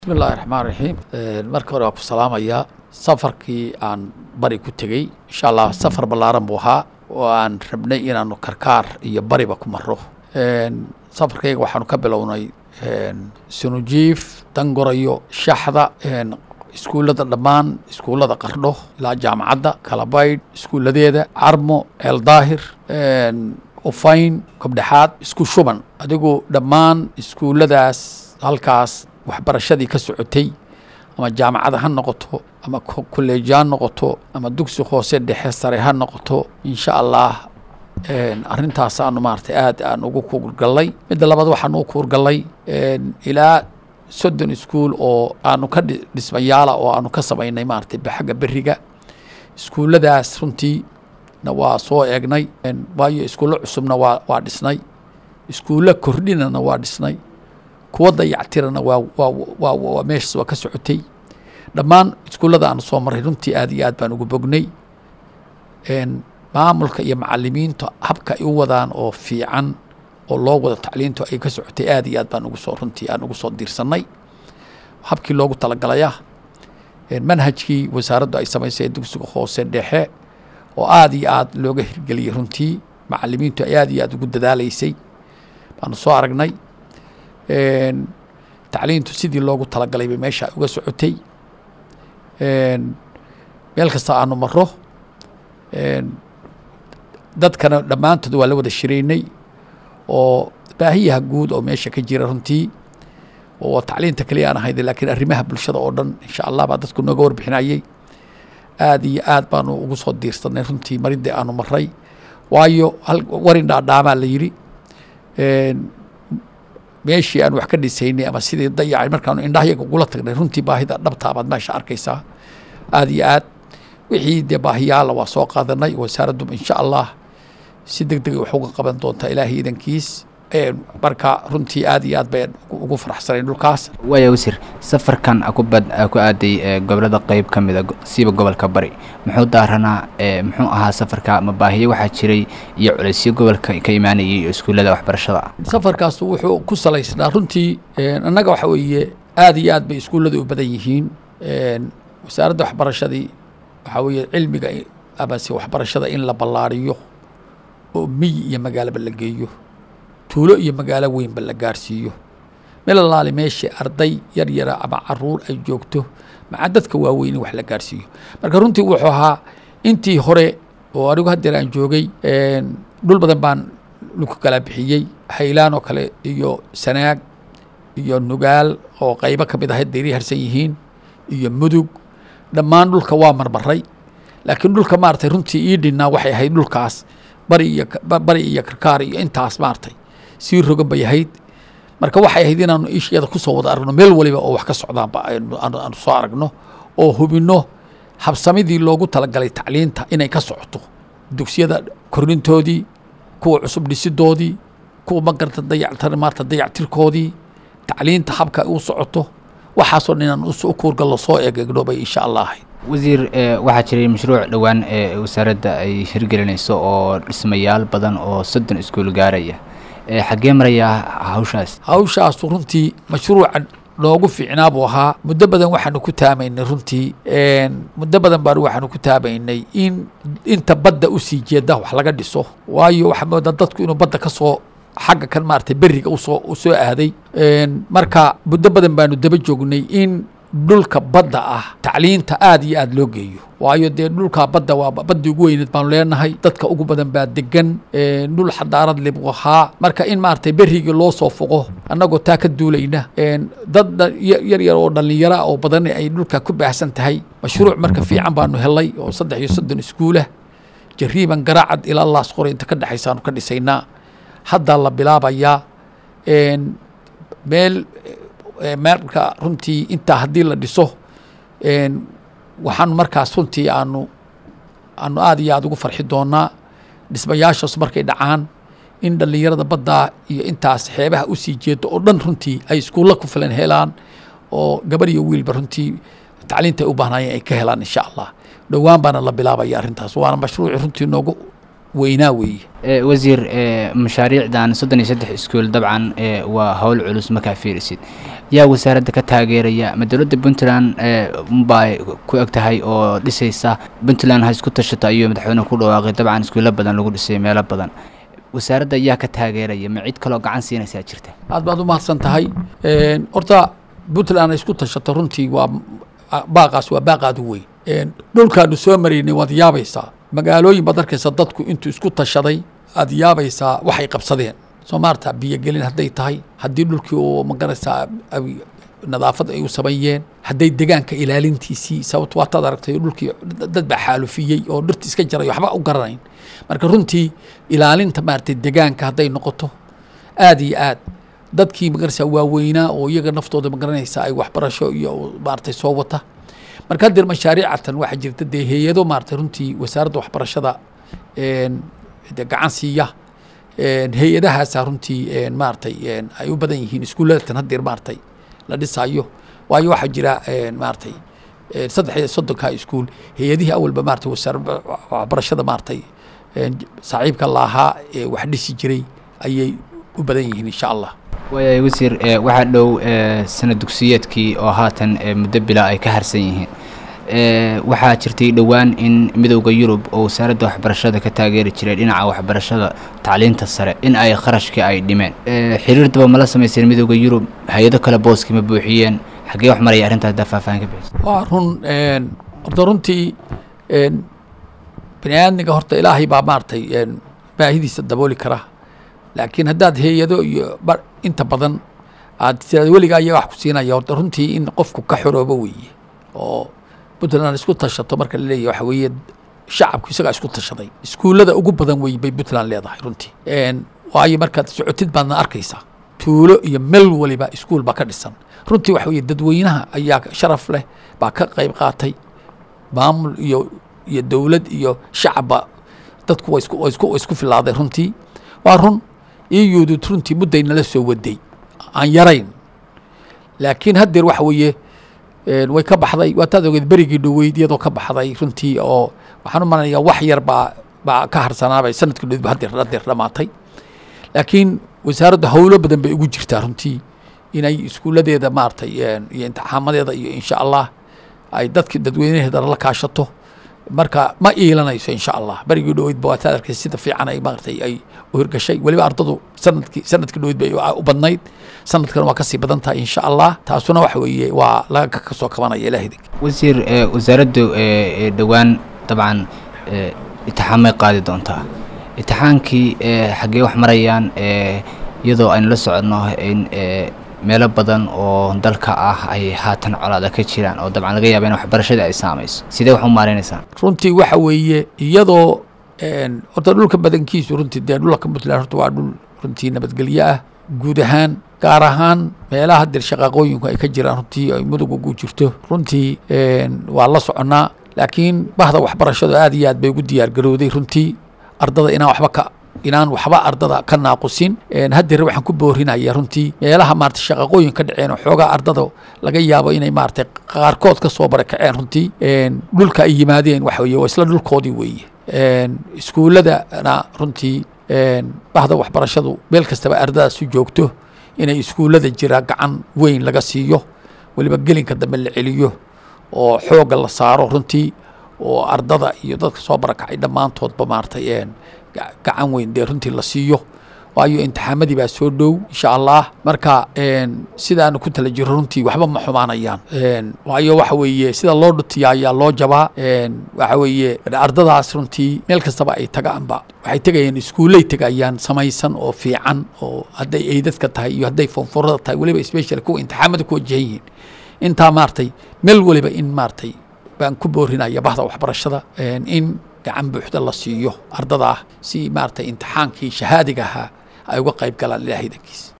bismi illaahi raxmaan raxiim marka hore waa ku salaamayaa safarkii aan bari ku tegey insha allah safar ballaaran buu ahaa oo aan rabnay inaanu karkaar iyo bariba ku maro safarkayga waxaanu ka bilownay sunujiif dangorayo shaxda iskuullada dhammaan iskuullada qardho ilaa jaamacadda kalabaydh iskuulladeeda carmo eeldaahir ufayn kobdhexaad isku shuban adigu dhammaan iskuulladaas halkaas waxbarashadii ka socotay ama jaamacada ha noqoto ama kolleeji ha noqoto ama dugsi hoose dhexe sare ha noqoto insha allah arrintaas aanu maaragtay aad aan ugu kuurgallay midda labaad waxaan ugu kuurgallay ilaa soddon iskuul oo aanu ka dhismayaala oo aanu ka samaynay maaragtay xagga beriga iskuulladaas runtii na waa soo eegnay waayo iskuullo cusubna waa waa dhisnay iskuullo kordhinana waa dhisnay kuwa dayactirana waa waa waa waa meeshaas waa ka socotay dhammaan iskuullada aanu soo maray runtii aad iyo aad baan ugu bognay maamulka iyo macalimiinta habka ay u wadaan oo fiican oo loo wada tacliintu ay ka socotay aad iyo aad baan ugu soo runtii aan ugu soo diirsanay habkii loogu talagalaya manhajkii wasaaraddu ay samaysay dugsiga hoose dhexe oo aad iyo aad looga hirgeliyey runtii macalimiintu ay aad iyo aad ugu dadaalaysay baanu soo aragnay tacliintu sidii loogu talagalay bay meesha uga socotay meel kasta aanu maro dadkana dhammaantood waa la wada shiraynay oo baahiyaha guud oo meesha ka jira runtii oo tacliinta keliya aan ahayd laakiin arrimaha bulshada oo dhan insha allah baa dadku nooga warbixinayay aad iyo aad baanu ugu soo diirsanay runtii maridii aanu maray waayo warin dhaadhaamaa la yidhi meeshii aan wax ka dhisaynay ama sidii dayacay markaanu indhahayaga ugula tagnay runtii baahida dhabtaa baad meesha arkaysaa aad iyo aad wixii dee baahiyaala waa soo qaadanay wasaaraddu insha allah si deg degay wax uga qaban doontaa ilaahay idankiis marka runtii aad iyo aad bay ugu faraxsanayn dhulkaas waaya wasiir safarkan akubad ku aaday gobolada qeyb ka mida siiba gobolka bari muxuu daaranaa muxuu ahaa safarka ma baahiyo waxaa jiray iyo culeysyo gobolka ka imaanayay iyo iskuullada waxbarashada safarkaas wuxuu ku salaysnaa runtii annaga waxa weeye aad iyo aad bay iskuullada u badan yihiin wasaaradda waxbarashadii waxaa weeye cilmiga amase waxbarashada in la ballaariyo oo miyi iyo magaalaba la geeyo tuulo iyo magaalo weynba la gaarsiiyo meel alaali meeshii arday yar yara ama caruur ay joogto maca dadka waaweyn in wax la gaarsiiyo marka runtii wuxuu ahaa intii hore oo anigu haddeer aan joogay dhul badan baan laku kala bixiyey haylaan oo kale iyo sanaag iyo nugaal oo qaybo ka mid ahayd dayri harsan yihiin iyo mudug dhammaan dhulka waa marmaray laakiin dhulka maaragtay runtii ii dhinnaa waxay ahayd dhulkaas bari iyo bari iyo karkaar iyo intaas maaragtay sii rogan bay ahayd marka waxay ahayd inaanu ishiyada kusoo wada aragno meel waliba oo wax ka socdaanba aanu soo aragno oo hubinno habsamidii loogu talagalay tacliinta inay ka socoto dugsiyada kornintoodii kuwa cusub dhisidoodii kuwa magarta dayactar maarta dayactirkoodii tacliinta habka u socoto waxaasoo dhan inaan u kuurgallo soo eegegno bay insha allah ahayd wasiir waxaa jiray mashruuc dhowaan ee wasaaradda ay hirgelinayso oo dhismayaal badan oo soddon iskuul gaaraya xaggee marayaa hawshaas hawshaasu runtii mashruucan noogu fiicnaa buu ahaa muddo badan waxaanu ku taamaynay runtii muddo badan baan waxaanu ku taamaynay in inta badda usii jeeda wax laga dhiso waayo waxaa moodaa dadku inuu badda ka soo xagga kan maaragtay beriga usoo u soo aaday marka muddo badan baanu daba joognay in dhulka badda ah tacliinta aad iyo aad loo geeyo waayo dee dhulka badda waa baddii ugu weyneed baanu leenahay dadka ugu badan baa degan dhul xadaarad le buu ahaa marka in maaragtay berigii loo soo foqo annagoo taa ka duulayna dad yar yar oo dhallinyara oo badan ay dhulka ku baahsan tahay mashruuc marka fiican baanu helay oo saddex iyo soddon iskuulah jariiban garaacad ilaa laas qoray inta ka dhexaysaanu ka dhisaynaa haddaa la bilaabayaa meel marka runtii intaa haddii la dhiso waxaan markaas runtii aanu aanu aad iyo aad ugu farxi doonaa dhismayaashaas markay dhacaan in dhallinyarada baddaa iyo intaas xeebaha usii jeedo oo dhan runtii ay iskuulla ku filan helaan oo gabar iyo wiilba runtii tacliinta ay u baahnaayeen ay ka helaan insha allah dhowaan baana la bilaabaya arrintaas waana mashruuci runtii noogu weynaa weeye Eh, wasiir eh, mashaariicdan soddon iyo saddex iskuul dabcan eh, waa howl culus markaa fiirisid yaa wasaaradda ka taageeraya ma dowladda puntland eh, unbaa ku eg tahay oo dhisaysa puntland ha isku tashato ayuu madaxweyne ku dhawaaqay dabcan iskuulo badan lagu dhisay meelo badan wasaaradda yaa ka taageeraya ma cid kaloo gacan siinaysaa jirta aad baad u mahadsan tahay Een, horta puntland ay isku tashato runtii waa baaqaas waa baaqaad u weyn Een, dhulkaanu soo maraynay waad yaabaysaa magaalooyin baad arkaysa dadku intuu isku tashaday aad yaabaysaa waxay qabsadeen soo maarta biyogelin hadday tahay haddii dhulkii uu magaraysaa ay- nadaafad ay u sameeyeen hadday degaanka ilaalintiisii sababto waataad aragtay dhulkii dad baa xaalufiyey oo dhirta iska jaray waxba u garanayn marka runtii ilaalinta maaragtay degaanka hadday noqoto aad iyo aad dadkii magaraysaa waaweynaa oo iyaga naftooda magaranaysa ay waxbarasho iyo maaragtay soo wata marka haddeer mashaariicatan waxaa jirta dee hay-ado maaragtay runtii wasaaradda waxbarashada een, dee gacan siiya een, hay-adahaasa runtii een, maaragtay een, ay u badan yihiin iskuuladatan haddeer maaragtay la dhisaayo waayo waxaa jira een, maaragtay een, saddex iyo soddonka iskuul hay-adihii awalba maaragtay wasaaradda waxbarashada maaragtay een, saaxiibka laahaa ee wax dhisi jiray ayay u badan yihiin insha allah waaya wasiir eh, waxaa dhow eh, sana dugsiyeedkii oo haatan eh, muddo bila ay ka harsan yihiin Eh, waxaa jirtay dhowaan in midowda yurub oo wasaaradda waxbarashada ka taageeri jiray dhinaca waxbarashada tacliinta sare in ay kharashkii ay dhimeen Eh, xiriir daba mala samayseen midowda yurub hay-ado kale booskii ma buuxiyeen xaggee wax maraya arrintaas haddaa faahfaahin ka bixisa waa run een, horta runtii een, bini aadmiga horta ilaahay baa maaragtay een, baahidiisa dabooli kara laakiin haddaad hay-ado iyo ba- inta badan aad tiraad weligaa ayaa wax ku siinaya horta runtii in qofku ka xoroobo weeye oo puntland isku tashato marka la leeyahy waxa weeye shacabku isagaa isku tashaday iskuullada ugu badan wey bay puntland leedahay runtii Een, waayo markaad socotid baadna arkaysaa tuulo iyo meel waliba iskuul baa ka dhisan runtii waxa weeye dadweynaha ayaa sharaf leh baa ka qayb qaatay maamul iyo iyo dowlad iyo shacabba dadku waa isku waa isku waa isku filaaday runtii waa run iyuudud runtii mudday nala soo waday aan yarayn laakiin haddeer waxa weeye een, way ka baxday waataad ogeed berigii dhoweyd iyadoo ka baxday runtii oo waxaan u malanayaa wax yar baa baa ka harsanaabay sanadkii dhoweyd ba haddeer haddeer dhamaatay laakiin wasaaradda howlo badan bay ugu jirtaa runtii inay iskuuladeeda maaragtay een, iyo imtixaamadeeda iyo insha allah ay dadki dadweynaheeda la kaashato marka ma iilanayso insha allah berigii dhoweyd ba waataad arkay sida fiican ay maaragtay ay u hirgashay weliba ardadu sanadkii sanadkii dhoweyd bay u badnayd sanadkan waa kasii badan tahay insha allah taasuna waxa weeye waa laga ka soo kabanaya ilaah idinka wasiir eh, wasaaraddu eh, eh, dhowaan dabcan eh, itixaamay qaadi doontaa itixaankii eh, xaggee wax marayaan eh, iyadoo aynu la soconno in eh, meelo badan oo dalka ah ay haatan colaada ka jiraan oo dabcan laga yaaba in waxbarashada ay saamayso sidee wax u maaraynaysaa runtii waxa weeye iyadoo een, horta dhulka badankiisu runtii dee dhulka puntland horta waa dhul runtii nabadgelyo ah guud ahaan gaar ahaan meelaha hadeer shaqaaqooyinku ay ka jiraan runtii ay mudug ugu jirto runtii een, waa la soconnaa laakiin bahda waxbarashadu aad iyo aad bay ugu diyaar garowday runtii ardada inaan waxba ka inaan waxba ardada ka naaqusin Een, haddeer waxaan ku boorinaya runtii meelaha maarata shaqaqooyin ka dhaceen oo xoogaa ardada laga yaabo inay maarata qaarkood ka soo barakaceen runtii Een, dhulka ay yimaadeen waxa weeye waa isla dhulkoodii weeye Een, iskuulladana runtii een, bahda waxbarashadu meel kastaba ardadaas u joogto inay iskuullada jira gacan weyn laga siiyo weliba gelinka dambe la celiyo oo xoogga la saaro runtii oo ardada iyo dadka soo barakacay dhammaantoodba maaragtay een, ga- gacan weyn dee runtii la siiyo waayo imtixaamadii baa soo dhow insha allah marka een, sidaanu ku tala jiro runtii waxba ma xumaanayaan Een, waayo waxa weeye sida loo dhutiya ayaa loo jabaa Een, waxa weeye ardadaas runtii meel kastaba ay tagaanba waxay tegayaan iskuullay tegayaan samaysan oo fiican oo hadday eydadka tahay iyo hadday fonforada tahay weliba special kuwa imtixaamada ku wajahan yihiin intaa maaragtay meel waliba in maaragtay baan ku boorinaya bahda waxbarashada een, in gacan buuxda la siiyo ardada ah si maaragtay imtixaankii shahaadiga ahaa ay uga qayb galaan ilaahay dankiisa